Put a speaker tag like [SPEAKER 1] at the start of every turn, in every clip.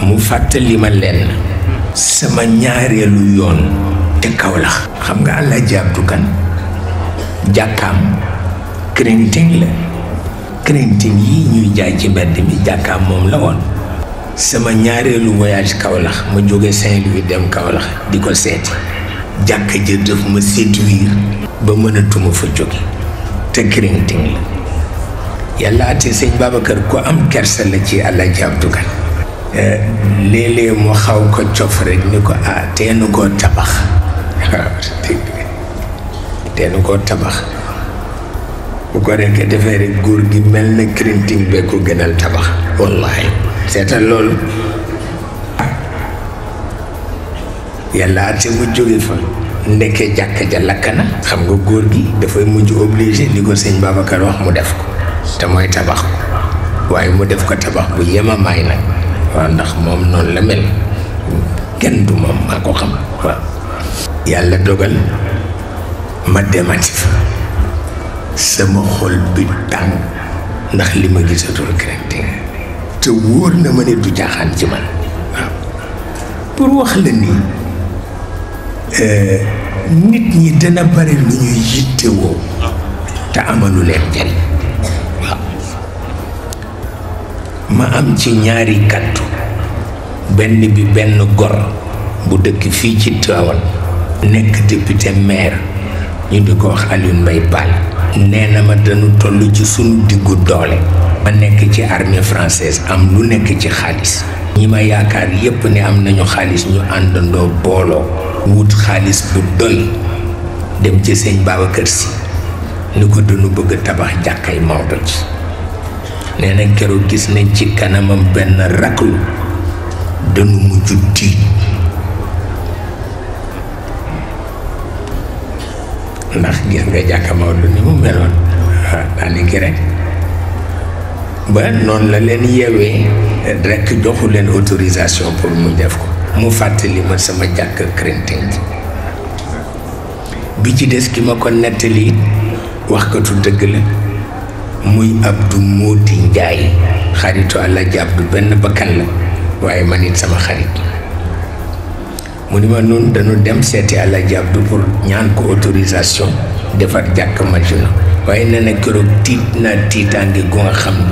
[SPEAKER 1] mu fàttali ma lenn sama ñaareelu yoon te Kaolack xam nga Alaaji Abdu Kan jàkkaam crinting la crinting yi ñuy jaay ci mbedd mi jàkkaam moom la woon sama ñaareelu voyage Kaolack ma jóge Saint-Louis dem Kaolack di ko seeti jàkka ja daf ma séduire ba mënatuma fa jóge te crinting la yàlla ate sëñ Babacar ku am kersa la ci Alaaji Abdu Kan léeg-léeg mu xaw ko cof rek ni ko ah teenu koo tabax teenu koo tabax bu ko rekk defee rek góor gi mel na crinting bee ko gënal tabax wallahi seetal loolu yàlla ate mu jóge fa ndekkee jàkka ja lakk na xam nga góor gi dafay mujj obligé li ko sëñ Babacar wax mu def ko te mooy tabax ko waaye mu def ko tabax bu yemamaay nag waaw ndax moom noonu la mel kenn du moom maa ko xam waaw yàlla dogal ma demati fa sama xol bi tàng ndax li ma gisatul crinting te wóor na ma ne du jaaxaan ci man waaw pour wax la ni nit ñi dana bari lu ñuy yittewoo te amalu leen njariñ waaw ma am ci ñaari kàddu benn bi benn gor bu dëkk fii ci Tivaouane nekk député maire ñu di ko wax Alioune Mbaye Ball nee na ma dañu toll ci sunu diggu doole ma nekk ci armée française am lu nekk ci xaalis ñi ma yaakaar yépp ne am nañu xaalis ñu àndandoo booloo wut xaalis bu doy dem ci sëñ Babacar Sy ni ko dañu bëgg tabax jàkkay Maodo ci nee na keroog gis nañ ci kanamam benn raklu dañu mujj tiit ndax gis nga jàkka Maodo ni mu meloon waaw daanaka rek ba noonu la leen yeewee rek joxu leen autorisation pour mu def ko mu fàttali ma sama jàkk crinting bi ci des ki ma ko nettali waxkatu dëgg la muy Abdou Modi Njaay xaritu Alaaji Abdu benn bakkan la waaye man it sama xarit mu ni ma noonu dañu dem seeti Alaaji Abdu pour ñaan ko autorisation defar jàkk Madina waaye nee na keroog tiit naa tiitaange gu nga xam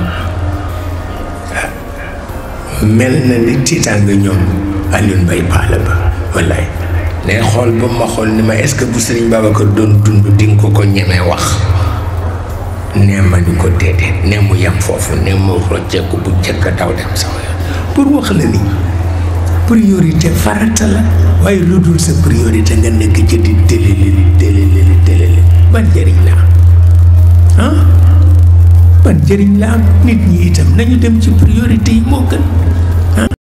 [SPEAKER 1] ne mel na ni tiitaange ñoom Alioune Mbaye Paala ba wallaay ne xool ba ma xool ni ma est-ce que bu Sëriñ Babacar doon dund di nga ko ko ñemee wax nee ma ni ko déedéet nee mu yem foofu nee mu rocceeku bu jëkk daw dem sama yoon pour wax la ni priorité farata la waaye lu dul sa priorité nga nekk ci di télélili télélili télélili ban njëriñ la am ah ban njëriñ la am nit ñi itam nañu dem ci priorité yi moo gën